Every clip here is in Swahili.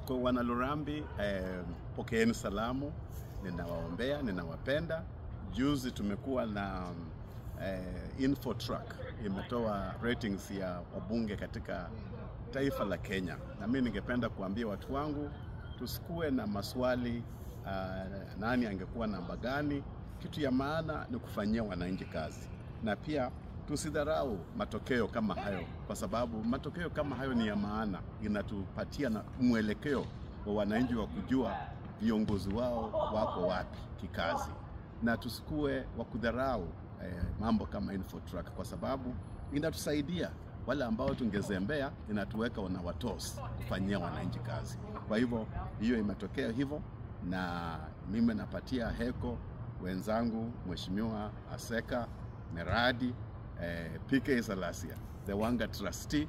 Kwa wana Lurambi eh, pokeeni salamu, ninawaombea, ninawapenda. Juzi tumekuwa na eh, info truck imetoa ratings ya wabunge katika taifa la Kenya, na mimi ningependa kuambia watu wangu tusikuwe na maswali uh, nani angekuwa namba gani. Kitu ya maana ni kufanyia wananchi kazi, na pia tusidharau matokeo kama hayo, kwa sababu matokeo kama hayo ni ya maana, inatupatia na mwelekeo wa wananchi wa kujua viongozi wao wako wapi kikazi, na tusikuwe wa kudharau eh, mambo kama Infotrak kwa sababu inatusaidia wale ambao tungezembea, inatuweka na watos kufanyia wananchi kazi. Kwa hivyo hiyo imetokea hivyo, na mimi napatia heko wenzangu, Mheshimiwa Aseka Meradi eh, PK Salasia the Wanga trustee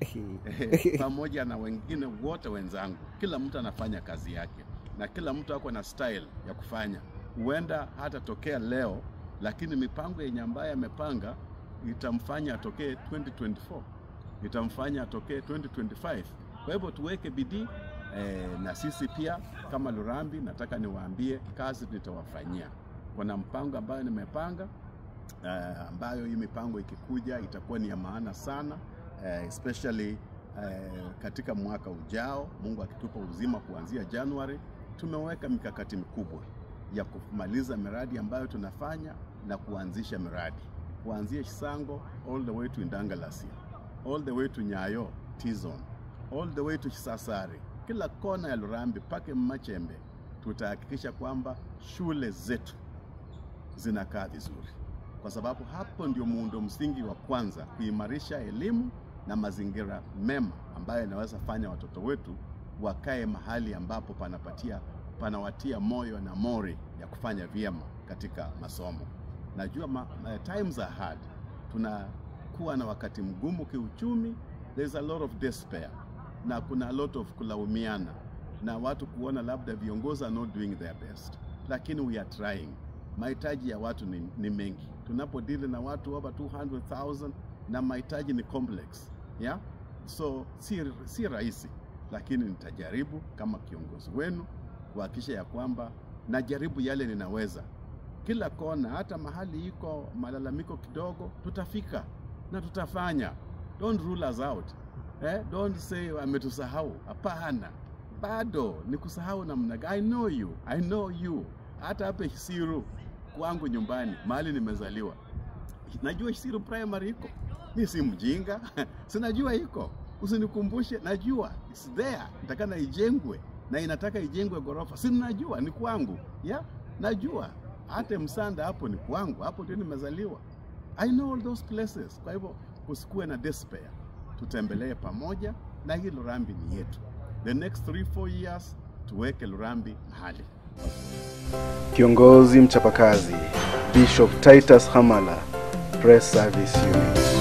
eh, pamoja na wengine wote wenzangu, kila mtu anafanya kazi yake na kila mtu ako na style ya kufanya. Huenda hatatokea leo, lakini mipango yenye ambayo amepanga itamfanya atokee 2024 itamfanya atokee 2025. Kwa hivyo tuweke bidii eh, na sisi pia kama Lurambi, nataka niwaambie kazi nitawafanyia. Kuna mpango ambayo nimepanga uh, ambayo hii mipango ikikuja itakuwa ni ya maana sana uh, especially uh, katika mwaka ujao, Mungu akitupa uzima kuanzia Januari, tumeweka mikakati mikubwa ya kumaliza miradi ambayo tunafanya na kuanzisha miradi kuanzia Chisango all the way to Indangalasia all the way to Nyayo T-zone all the way to Chisasari, kila kona ya Lurambi mpaka Machembe, tutahakikisha kwamba shule zetu zinakaa vizuri kwa sababu hapo ndio muundo msingi wa kwanza kuimarisha elimu na mazingira mema ambayo yanaweza fanya watoto wetu wakae mahali ambapo panapatia panawatia moyo na mori ya kufanya vyema katika masomo. Najua ma, ma, times are hard, tunakuwa na wakati mgumu kiuchumi, there's a lot of despair na kuna a lot of kulaumiana na watu kuona labda viongozi are not doing their best, lakini we are trying mahitaji ya watu ni, ni mengi. Tunapodili na watu over 200,000 na mahitaji ni complex yeah? So si, si rahisi, lakini nitajaribu kama kiongozi wenu kuhakikisha ya kwamba najaribu yale ninaweza, kila kona, hata mahali iko malalamiko kidogo, tutafika na tutafanya. Don't rule us out eh? Don't say ametusahau. Hapana, bado ni kusahau namna gani? I know you, I know you. Hata hapa Isiru kwangu nyumbani mahali nimezaliwa, najua Isiru primary iko. Mi si mjinga sinajua iko, usinikumbushe, najua it's there, nitakana ijengwe na inataka ijengwe ghorofa, si najua ni kwangu ya najua hata Msanda hapo ni kwangu, hapo ndio nimezaliwa. I know all those places. Kwa hivyo kusikuwe na despair, tutembelee pamoja, na hii Lurambi ni yetu. The next 3 4 years tuweke Lurambi mahali Kiongozi mchapakazi Bishop Titus Hamala, Press Service Unit.